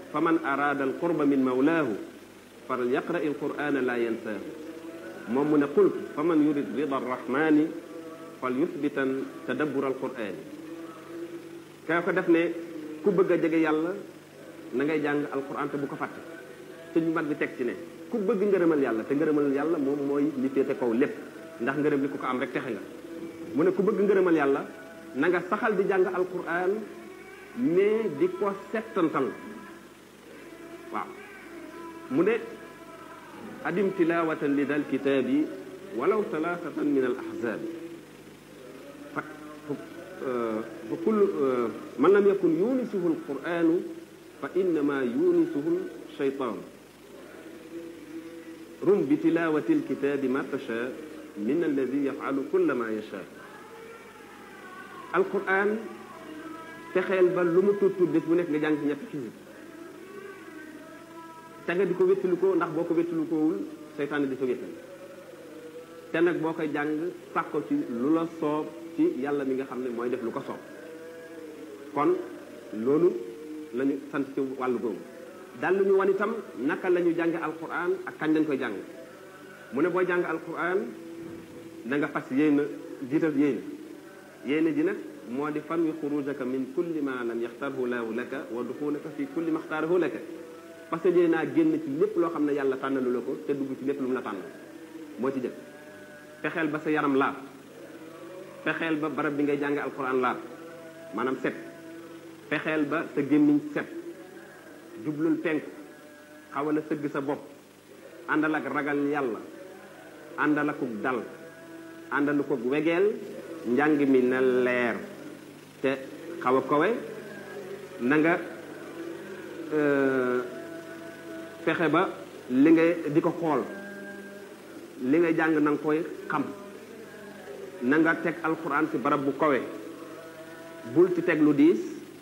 fa man araada al qurba min mawlaahu fal yaqra il qur'ana la yansaahu moom mu ne qultu fa man yurid rida arrahmani fal yuthbitan tadabbur al qur'ani kaa ko def ne ku bëgg a jege yàlla na ngay jàng alquran te bu ko fàtte te ñu mag bi teg ci ne ku bëgg ngërëmal yàlla te ngërëmal yàlla moom mooy li féete kaw lépp ndax ngërëm li ku ko am rek texe nga mu ne ku bëgg ngërëmal yàlla na nga saxal di jàng alquran mais di ko settantal waaw mu ne adim tilawatan li dal kitaabi walaw talaatatan min al ahzaabi fa fa kullu man lam yakun yunisuhu alquranu fa innama yunisuhu shaytaanu rum bi tilawati alkitaabi ma tasha min alladi yafalu kulla ma yasha alquran fexeel ba lu mu tuut tuut bés bu nekk nga jàng ci ñetti xisib te nga di ko wéttalu ko ndax boo ko wéttalu koowul seytaane di sa wéttal te nag boo koy jàng sax ko ci lu la soob ci yàlla mi nga xam ne mooy def lu ko soob kon loolu la ñu sant ci wàllu googu dal lu ñu wan itam naka la ñu jàng alquran ak kañ lañ koy jàng mu ne booy jàng alquran da nga fas yéena jiital yéena yéena ji nag moo di fan wi xurujaka min kulli ma lam yaxtarhu laahu laka wa duxulaka fi kulli ma xtaarahu laka parce que yéen naa génn ci lépp loo xam ne yàlla tànnalu la ko te dugg ci lépp lu mu la tànnal moo ci jëkk fexeel ba sa yaram laab fexeel ba barab bi ngay jàng alquran laab maanaam set fexeel ba sa gémmiñ set jublul penk xawal a sëgg sa bopp àndal ak ragal yàlla àndal akuk dal àndal ko wegeel njàng mi na leer te xaw a kowe na nga fexe ba li ngay di ko xool li ngay jàng na nga koy xam na nga teg alxuraan ci barab bu kowe bul ci teg lu diis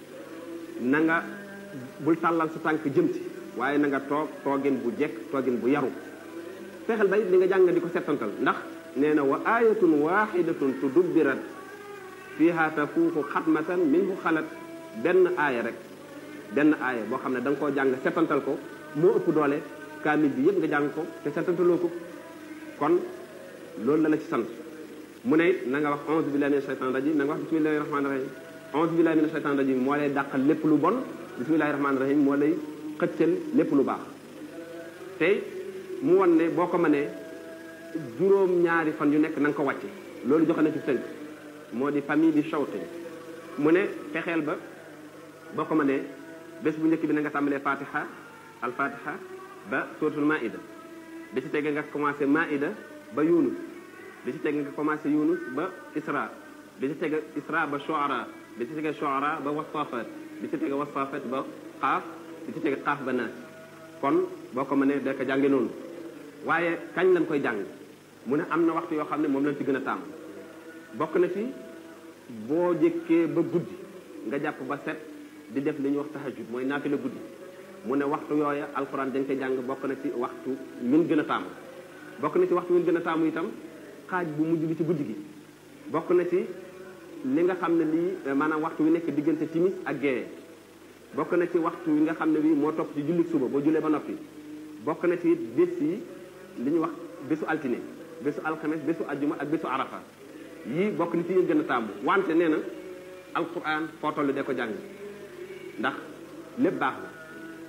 na nga bul tàllal sa tànk jëm ci waaye na nga toog toogin bu jekk toogin bu yaru fexeel ba it li nga jàng di ko settantal ndax nee na wa ayatun waxidatun tudubbirat fiha tafuuxu xatmatan minhu xalat benn aaya rek benn aaya boo xam ne da nga koo jàng settantal ko moo ëpp doole kaamil bi yëpp nga jàng ko te settantaloo ko kon loolu la la ci sant mu ne na nga wax onze billahi mina shaytan rajim na nga wax bismillahi rahmani rahim onze billahi mina shaytan rajim moo lay dàqal lépp lu bon bismillahi rahmani rahim moo lay xëccal lépp lu baax tey mu won ne boo ko mënee juróom ñaari fan yu nekk na nga ko wàcce loolu joxe na ci tënk moo di famille di shawte mu ne fexeel ba boo ko mënee bés bu njëkk bi na nga tàmbalee fatiha al fatiha ba suratul maida bi ci tege nga commencé maida ba yunus bi ci tege nga commencé yunus ba isra bi ci tege isra ba shuara bi ci tege shuara ba wasafat bi ci tege wasafat ba xaaf bi ci tege xaaf ba naas kon boo ko mënee da ko jànge noonu waaye kañ lañ koy jàng mu ne am na waxtu yoo xam ne moom lañ ci gën a tàmm bokk na ci boo jëkkee ba guddi nga jàpp ba set di def li ñuy wax tahajjud mooy naafila guddi mu ne waxtu yooya alxuraan dañ koy jàng bokk na ci waxtu ñun gën a taamu bokk na ci waxtu ñun gën a taamu itam xaaj bu mujj bi ci guddi gi bokk na ci li nga xam ne lii maanaam waxtu wi nekk diggante timis ak géeye bokk na ci waxtu wi nga xam ne bii moo topp ci jullit suba boo jullee ba noppi bokk na ci bés yi li ñuy wax bésu altine bésu alxames bésu ajjuma ak bésu arafa yii bokk na ci ñu gën a taamu wante nee na alquran foo toll de ko jàng ndax lépp baax na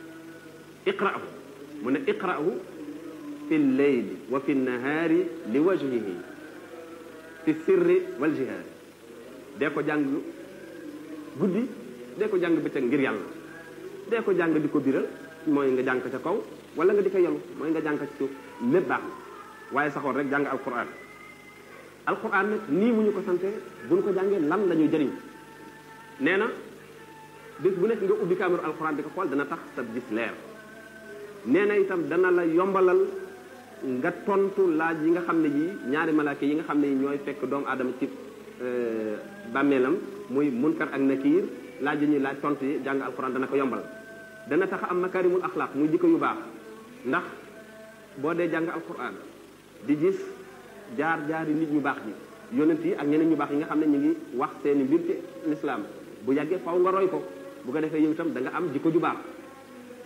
iqra'hu mu ne iqra'hu fi lleyli wa fi nahaari li wajhihi fi sirri wal jihaari dee ko jàng guddi dee ko jàng bëccëg ngir yàlla dee ko jàng di ko biral mooy nga jàng ca kaw wala nga di ko yelu mooy nga jàng ci suuf lépp baax na waaye saxoon rek jàng alquran alquran nag nii mu ñu ko sante buñ ko jàngee lan la ñuy jëriñ nee na bis bu nekk nga ubbi caméra alquran di ko xool dana tax sa gis leer nee na itam dana la yombalal nga tontu laaj yi nga xam ne yi ñaari malaaka yi nga xam ne yi ñooy fekk doomu aadama ci bàmmeelam muy munkar ak nakiir laaj yi ñuy laaj tontu yi jàng alquran dana ko yombal dana tax am makarimul axlaaq muy jikko yu baax ndax boo dee jàng alquran di gis jaar jaari nit ñu baax ñi yonent yi ak ñeneen ñu baax yi nga xam ne ñu ngi wax seeni mbir ci lislaam bu yàggee faw nga roy ko bu ko defee yow itam da nga am jikko ju baax